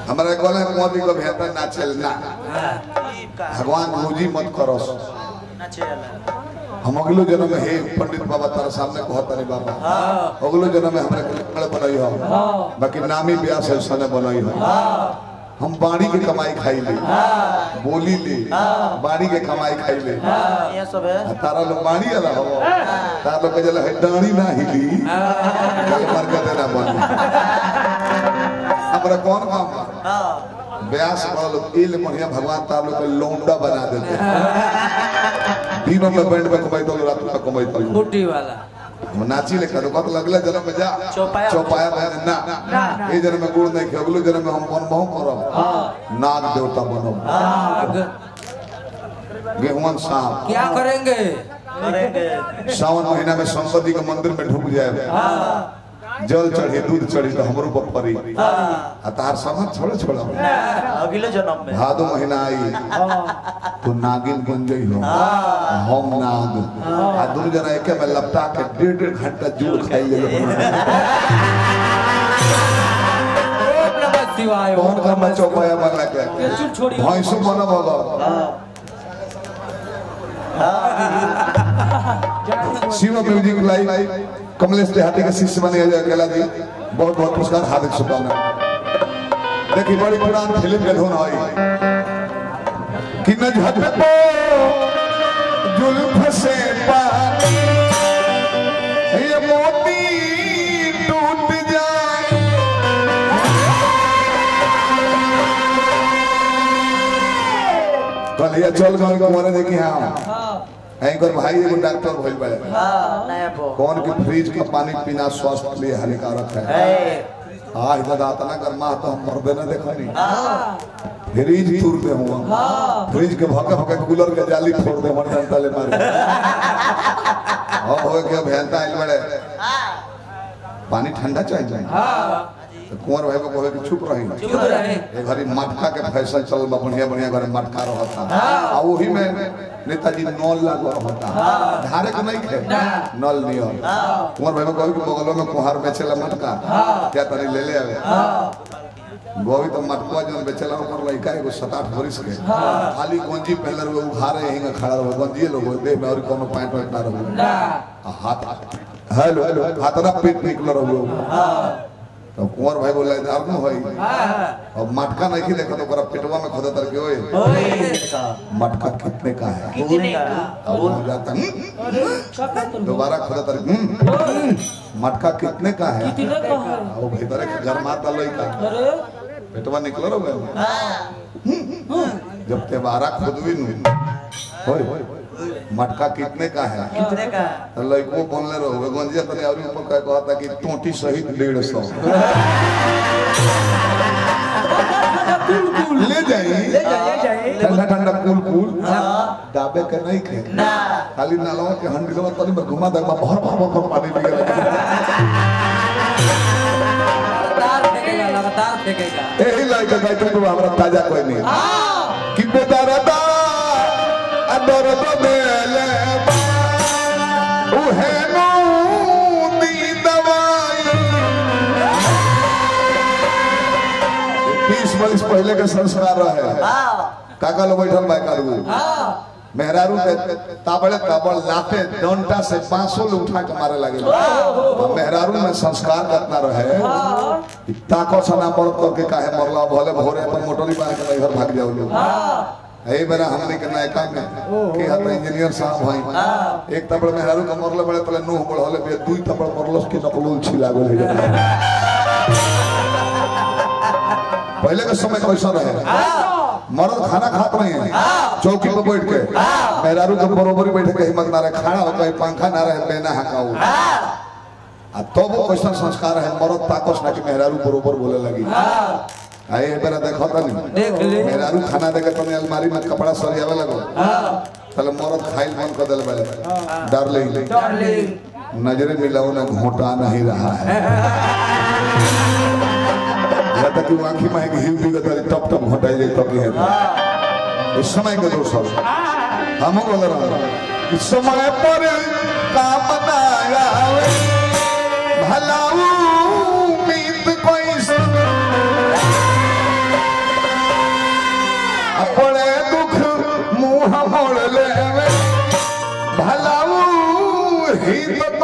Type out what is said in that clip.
हमारा कहले कुआं भी कभी हेता ना चल ना भगवान रोजी मत करो हम अगलो जन्म में हे पंडित बाबा तारा सामने कहत नहीं बाबा अगलो जन्म में हमरा के लकड़ बनाई हो बाकी नामी ब्यास है सने बनाई हो हम बाड़ी के कमाई खाई ले बोली ले बाड़ी के कमाई खाई ले ये सब है आ तारा लोग बाड़ी वाला हो तारा लोग के जला है डाणी ना हिली कल मर के देना बन हमरा कौन काम बा? हाँ ब्यास बोल इल बढ़िया भगवान तार लोग के लौंडा बना देते दिनों में बैंड में कमाई तो रात में कमाई तो बूटी वाला हम नाची ले करो कत लगले जन्म में जा चौपाया। चौपाया में ना ए जन्म में गुड़ नहीं खे अगलो जन्म में हम बन बहु करब नाग देवता बनब आग गेहूं सांप क्या करेंगे करेंगे सावन महीना में संपत्ति के मंदिर में ढुक जाए जल चढ़ी दूध चढ़ी तो हमरो पर पड़ी आ तार समझ छोड़े छोड़ा अगले जन्म में भादो महीना आई तो नागिन बन गई हो हम नाग आ दोनों जना एके में लपटा के डेढ़ डेढ़ घंटा जुड़ खाई ले ओम नमः शिवाय कौन का मैं चौपाया बन के ये चुप छोड़िए भैंसु बन बाबा शिव म्यूजिक लाइव कमलेश देहाती के शिष्य बने अजय अकेला जी बहुत बहुत पुरस्कार हार्दिक शुभकामना देखिए बड़ी पुरान फिल्म के धुन आई कि न झटको जुल्फ से पानी ये मोती टूट जाए कहलिए चल गए कुमारे देखी हाँ एंकर भाई एगो डॉक्टर भइल बड़े हाँ नया पो कौन की फ्रिज का पानी पीना स्वास्थ्य के लिए हानिकारक है है आज दादा तना कर माँ तो हम मर्दे न देखनी फ्रिज तूर दे हुआ फ्रिज के भके भके कूलर के जाली फोड़ दे मर जनता ले मारे अब हो के भेलता आइल बड़े पानी ठंडा चाहिए हाँ तो कुंवर भाई को कहे कि चुप रही चुप रहे ए घरी मटका के फैशन चल बा बढ़िया बढ़िया घरे मटका रहता आ वही में नेताजी नल लागो रहता धारे के नहीं खे नल नहीं हो कुंवर भाई को कहे कि बगल में कुहार बेचेला मटका क्या तनी ले ले आवे गोभी तो मटकुआ जो बेचेला ओकर लइका एगो सात आठ बरिस के खाली गंजी पहनले रहे उघारे यहीं खड़ा रहे गंजी लोग देह में और कोनो पैंट वैंट ना रहे ना आ हाथ हेलो हेलो हाथ ना पेट निकल रहे तो कुंवर भाई बोला इधर न होई हाँ अब मटका नहीं देखा तो ओकरा पेटवा में खोदा तर के ओए ओए का मटका कितने का है कितने का अब हो जाता "हम्म, अरे क्या कहते हो? दोबारा खोदा तर "हम्म, मटका कितने का है कितने का है वो भीतर के घर माता लई का अरे पेटवा निकल रहे जब ते बारह खुदवी नु होय मटका कितने का है कितने का तो लइको बोलने रहो गंजिया तने और ऊपर कह कहता कि टोटी सहित डेढ़ सौ ले जाई ले जाइए जाइए ठंडा ठंडा कूल कूल दाबे के नहीं खे ना खाली नालवा के हंडिलवा तनी में घुमा दे भर भर भर भर पानी निकल लगातार फेंकेगा लगातार फेंकेगा एही लाइक गाय तो हमरा ताजा कोई नहीं कि बेदरदा अदरद मेले उहे नो दी दवाई बीस बरिस पहले के संस्कार रहे हाँ काका लोग बैठल बा कारू हाँ मेहरारू के ताबड़े ताबड़ लाते डंडा से पांचों लोग उठा के मारे लगे और मेहरारू में संस्कार कितना रहे कि ताको सना मर्द करके काहे मरला भले भोरे पर मोटरी मार के घर भाग जाओ लोग यही बेरा हमने के नायका में के हत इंजीनियर साहब भाई एक तबड़ मेहरारू के मरले बड़े पहले नूह बढ़ले बे दुई तबड़ मरलस के नकलूल छिला गेल है पहले के समय कैसा रहे मर्द खाना खात नहीं है चौकी पर बैठ के मेहरारू के बरोबरी बैठे के हिम्मत ना रहे खड़ा होकर पंखा ना रहे बेना हकाऊ आ तो वो कैसा संस्कार है मर्द ताकस ना कि मेहरारू बरोबर बोले लगी आए बेरा देखो तनी देख ले मेहरारू खाना देके तनी अलमारी में कपड़ा सरियावे लगो तले मर्द खाइल बंद कर देले बेले डार्लिंग डार्लिंग नजरे मिलाओ ना घोटा नहीं रहा है या तक कि आंखी में घी बिगत वाली टप टप घोटाई जाए तब है इस समय के दोस्त सब हम बोल रहा हूं इस समय पर काम ना आवे भला उम्मीद कोई से मुंह मोड़ ले में भलाऊ ही तो